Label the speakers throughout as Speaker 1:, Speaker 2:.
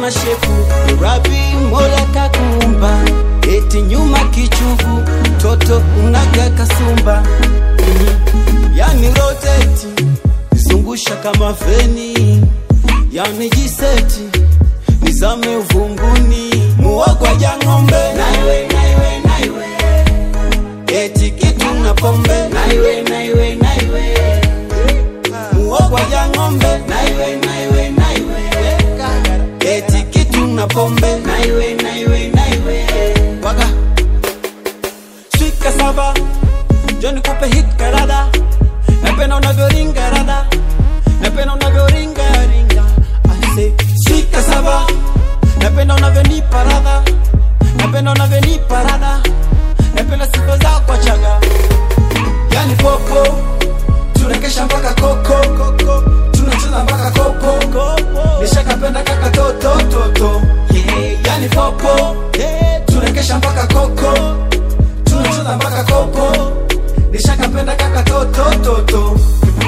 Speaker 1: una shepu rabi mola kakumba eti nyuma kichugu toto unaga kasumba Mhm. yani roteti zungusha kama feni yani jiseti nizame uvunguni muogwa ja ng'ombe naiwe naiwe naiwe eti kitu na pombe naiwe naiwe naiwe muogwa ja ng'ombe naiwe naiwe naiwe eti kitu na pombe naiwe naiwe naiwe waga swika saba joni kupe hit karada napenda unavyoringa rada napenda unavyoringa ringa ase swika saba napenda unavyonipa radha napenda unavyonipa radha napenda sifa zako chaga yani popo tunakesha mpaka koko tunacheza mpaka kopo nishakapenda kaka toto toto yeah, yani popo tunakesha mpaka koko tunacheza mpaka kopo nishakapenda kaka toto toto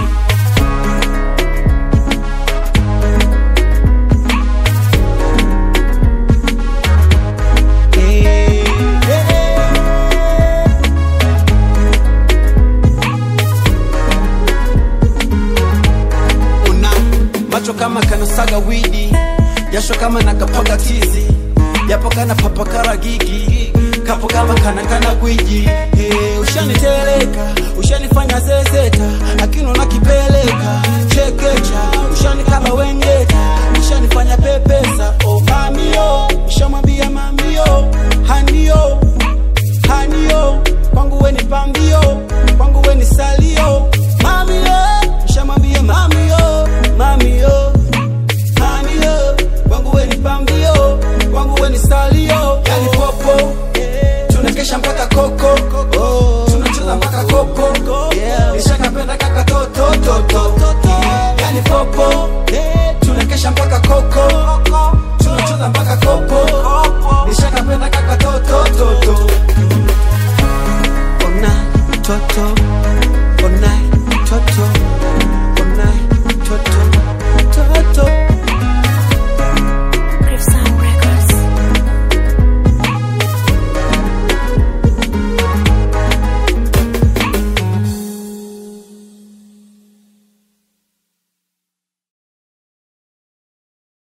Speaker 1: Eh, eh. una macho kama kanasaga widi jasho kama nakapaga tizi japo kana papakara gigi kapo kama kana kana gwiji hey.